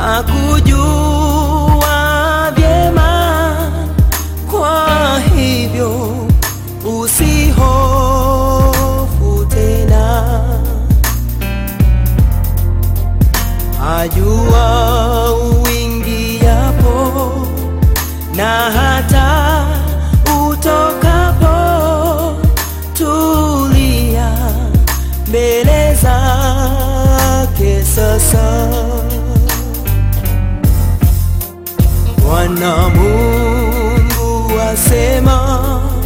akujua vyema, kwa hivyo usihofu tena. Ajua uingiapo na hata utokapo, tulia mbele zake sasa. Bwana Mungu asema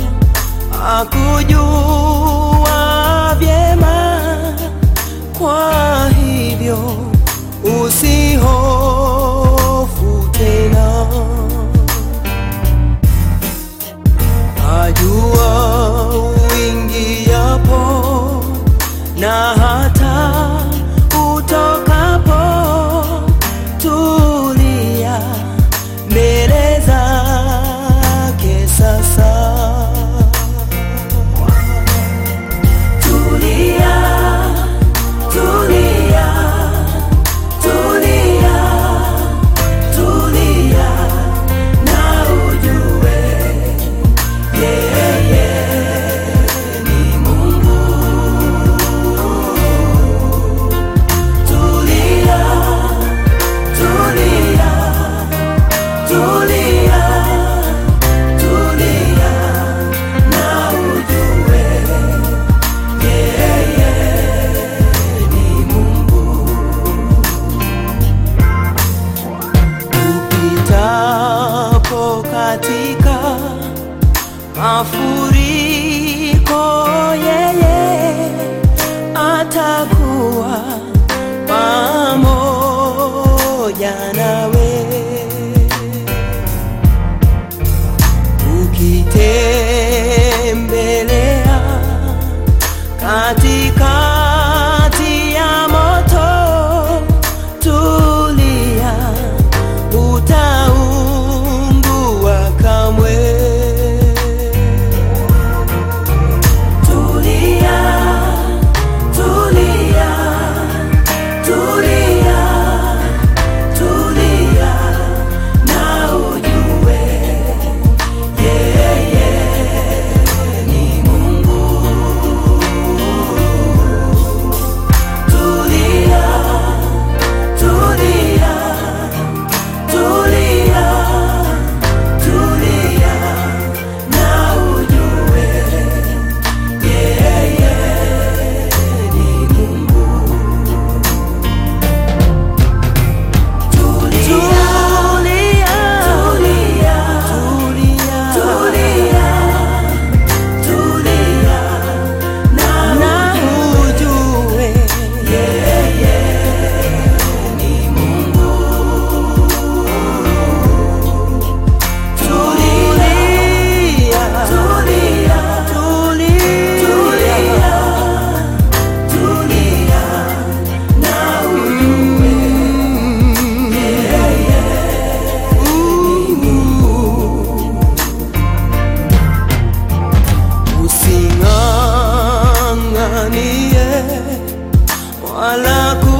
akujua vyema, kwa hivyo usihofu tena. Ajua uingiapo na hata utokapo, tulia mbele zake sasa. Tulia, tulia, tulia, tulia na ujue yeye ni Mungu. Tulia, tulia, tulia, tulia na ujue yeye ni Mungu. Upitapo katika mafuriko, yeye atakuwa pamoja nawe. Ukitembelea katikati ya moto, tulia, utaungua kamwe. Tulia, tulia, tulia, tulia na ujue yeye ni Mungu. Tulia, tulia, tulia, tulia na ujue yeye ni Mungu. Tulia, tulia, tulia, tulia na ujue yeye ni Mungu. Tulia, tulia, tulia, tulia na ujue yeye ni Mungu. Using'ang'anie wala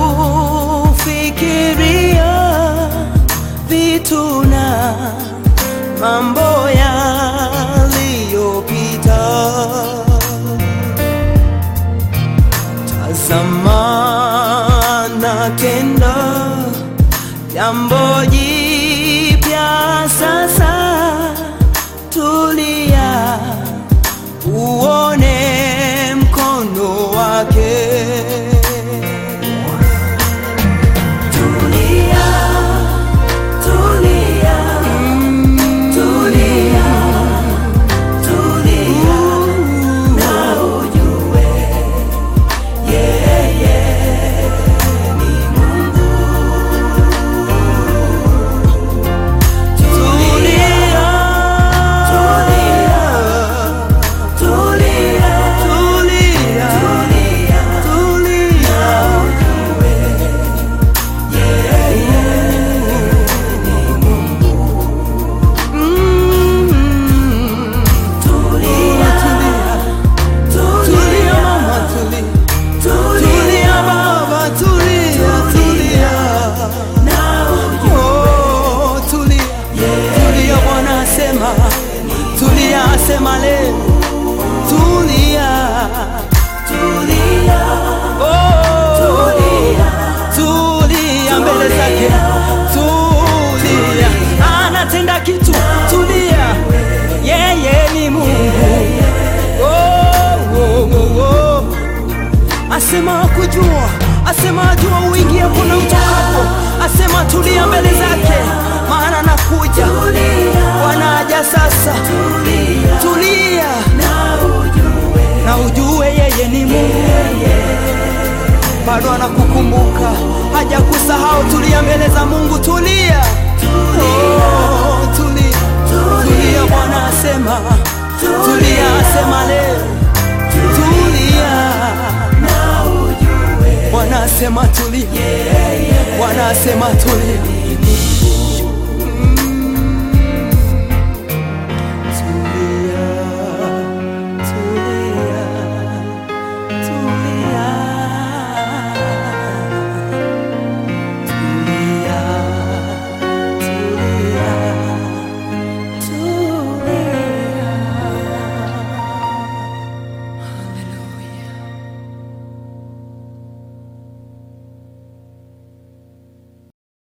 kufikiria vitu na mambo yaliyopita. Tazama na tenda jambo jipya sasa, tulia uone mkono wake. Tulia, tulia, tulia, tulia na ujue yeye ni Mungu. Tulia, tulia, asema ajua uingiapo na utokapo, asema tulia mbele zake, maana nakuja. Bwana aja sasa, tulia na ujue yeye ni Mungu, bado anakukumbuka, hajakusahau. Tulia mbele za Mungu, tulia, oh, tulia, tulia. Bwana asema tulia, asema leo tulia. Bwana asema tulia, Bwana asema tulia.